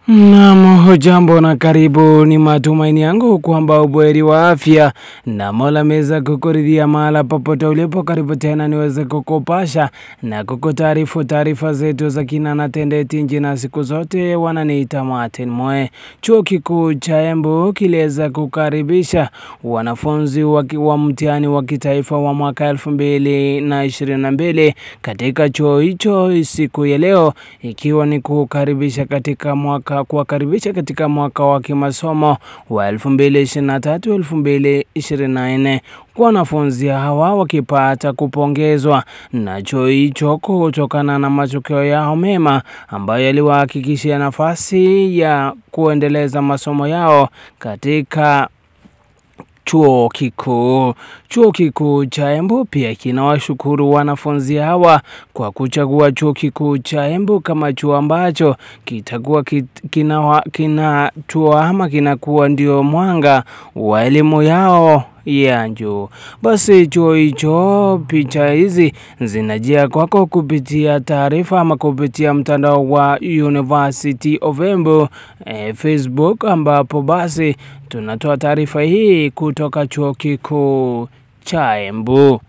Naam, hujambo na karibu. Ni matumaini yangu kwamba ubweri wa afya na Mola ameweza kukuridhia mahala popote ulipo. Karibu tena niweze kukupasha na kukutaarifu taarifa zetu za kina na tendeti nji, na siku zote wananiita Martin Moe. Chuo kikuu cha Embu kiliweza kukaribisha wanafunzi wa, wa mtihani wa kitaifa wa mwaka elfu mbili na ishirini na mbili katika chuo hicho siku ya leo, ikiwa ni kukaribisha katika mwaka kuwakaribisha katika mwaka wa kimasomo wa 2023 2024 kwa wanafunzi hawa wakipata kupongezwa na chuo hicho kutokana na matokeo yao mema ambayo yaliwahakikishia nafasi ya kuendeleza masomo yao katika chuo kikuu. Chuo kikuu cha Embu pia kinawashukuru wanafunzi hawa kwa kuchagua chuo kikuu cha Embu kama chuo ambacho kitakuwa kinatoa kina ama kinakuwa ndio mwanga wa elimu yao ya juu. Basi chuo hicho, picha hizi zinajia kwako kupitia taarifa ama kupitia mtandao wa University of Embu eh, Facebook, ambapo basi tunatoa taarifa hii kutoka chuo kikuu cha Embu.